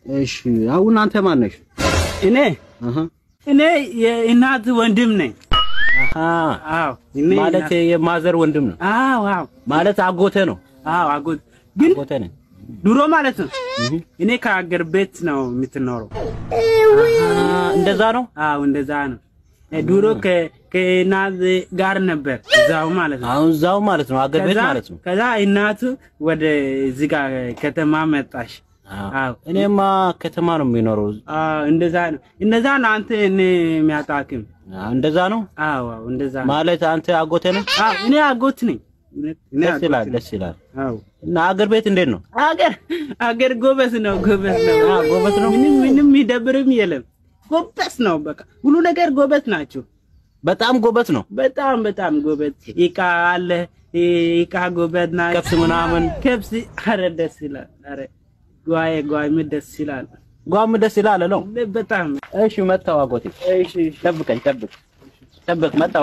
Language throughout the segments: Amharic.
እሺ አሁን አንተ ማን ነሽ? እኔ አሃ እኔ የእናት ወንድም ነኝ። አሃ አዎ እኔ ማለት እናት- የማዘር ወንድም ነው አዎ አዎ ማለት አጎቴ ነው። አዎ አጎት ግን አጎቴ ነኝ። ድሮ ማለት ነው እኔ ከአገር ቤት ነው የምትኖረው። አሃ እንደዛ ነው። አዎ እንደዛ ነው። እ ድሮ ከ- ከእናት ጋር ነበር እዛው ማለት ነው። አሁን እዛው ማለት ነው አገር ቤት ከዛ- ማለት ነው። ከዛ እናቱ ወደ እዚህ ጋር ከተማ መጣሽ። አዎ እኔማ ከተማ ነው የሚኖረው። አዎ እንደዛ ነው። እንደዛ ነው አንተ እኔ የሚያጣክም እንደዛ ነው አዎ አዎ እንደዛ ነው። ማለት አንተ አጎቴ ነህ። አዎ እኔ አጎት ነኝ። እኔ ደስ አጎት ይላል፣ ነኝ። ደስ ይላል። አዎ እና አገር ቤት እንዴት ነው? አገር አገር ጎበዝ ነው፣ ጎበዝ ነው፣ አዎ ጎበዝ ነው። ምንም ምንም የሚደብርም የለም። ጎበዝ ነው፣ በቃ ሁሉ ነገር ጎበዝ ናቸው። በጣም ጎበዝ ነው። በጣም በጣም ጎበዝ። እቃ አለ እቃ ጎበዝ ናቸው። ከብት ምናምን ከብስ አረ ደስ ይላል። አረ ጓዬ ጓዬ ደስ ይላል። ጓም ደስ ይላል ነው። በጣም እሺ መጣሁ አጎቴ። እሺ እሺ። ጠብቀኝ፣ ጠብቅ፣ ጠብቅ። መጣሁ።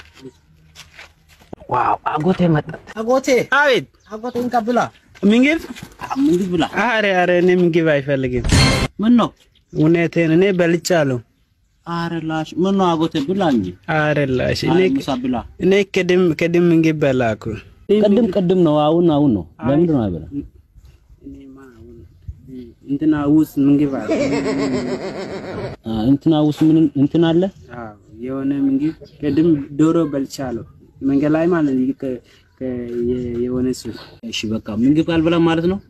ዋው አጎቴ መጣ። አጎቴ አቤት አጎቴን ቀብላ ምግብ ምግብ ብላ። አረ አረ እኔ ምግብ አይፈልግም። ምን ነው? እውነቴን እኔ በልቻለሁ። ኧረ ላሽ ምን ነው አጎቴ ብላ እንጂ። አረ ላሽ እኔ አይ ምሳ ብላ። እኔ ቅድም ቅድም ምግብ በላኩ። ቅድም ቅድም ነው አሁን አሁን ነው። ለምንድን ነው አይበላ? እኔማ አሁን እንትና ውስጥ ምግብ አለ። አ እንትና ውስጥ ምን እንትን አለ? አዎ የሆነ ምግብ ቅድም ዶሮ በልቻለሁ። መንገድ ላይ ማለት ነው። ከ- ከ- የ- የሆነ ሱቅ እሺ በቃ ምግብ አልበላም ማለት ነው።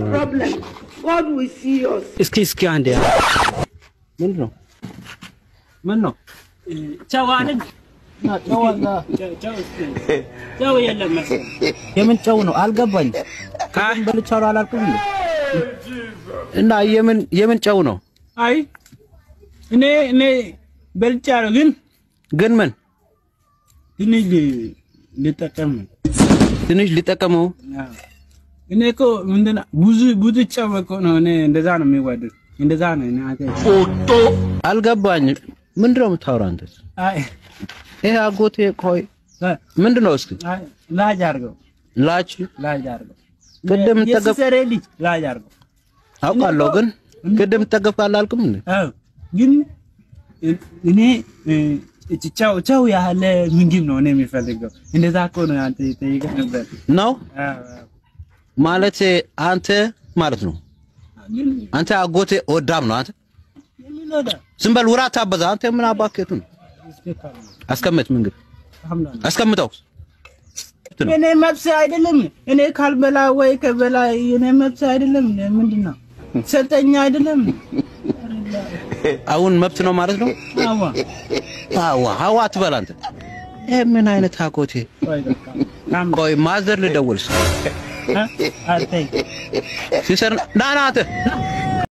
እስኪ እስኪ አንዴ ምንድን ነው? ምን ነው? ጨው አይደል? ና ጨው አዛ ጨው- ጨው እስኪ ጨው የለም መሰለኝ። የምን ጨው ነው? አልገባኝ። አይ በልቻለሁ አላልኩም እንዴ? እና የምን የምን ጨው ነው? አይ እኔ እኔ በልቻለሁ ግን ግን ምን ትንሽ ል- ልጠቀም ነው። ትንሽ ሊጠቀመው አዎ። እኔ እኮ ምንድን ነው ብዙ ብዙ ጨው እኮ ነው። እኔ እንደዛ ነው የሚወደድ እንደዛ ነው። እኔ አንተ አልገባኝ። ምንድን ነው የምታወራው አንተ? አይ ይሄ አጎቴ ቆይ አይ ምንድን ነው እስኪ አይ ላጅ አድርገው ላች ላጅ አድርገው ቅድም ጠገብ የሲሰሬ ልጅ ላጅ አድርገው። አውቃለሁ፣ ግን ቅድም ጠገብ አላልኩም እንዴ? አዎ ግን እኔ እ፣ ጨው ጨው ያለ ምግብ ነው እኔ የሚፈልገው። እንደዛ እኮ ነው አንተ ጠይቀህ ነበር። ነው አዎ አዎ። ማለት አንተ ማለት ነው ግን አንተ አጎቴ ወዳም ነው አንተ። የሚሎዳ ዝም በል ውራት አበዛ አንተ። ምን አባከቱ ነው? አስቀምጥ ምግብ አስቀምጠው። እኔ መብስ አይደለም እኔ ካልበላ ወይ ከበላ እኔ መብስ አይደለም። ምንድን ነው ሰጠኛ አይደለም። አሁን መብት ነው ማለት ነው። አዋ አዋ አዋ አትበል አንተ። ይሄ ምን አይነት አጎቴ? ቆይ በቃ ካም ቆይ ማዘር ልደውልስ አርተይ ሲሰር ና ና አንተ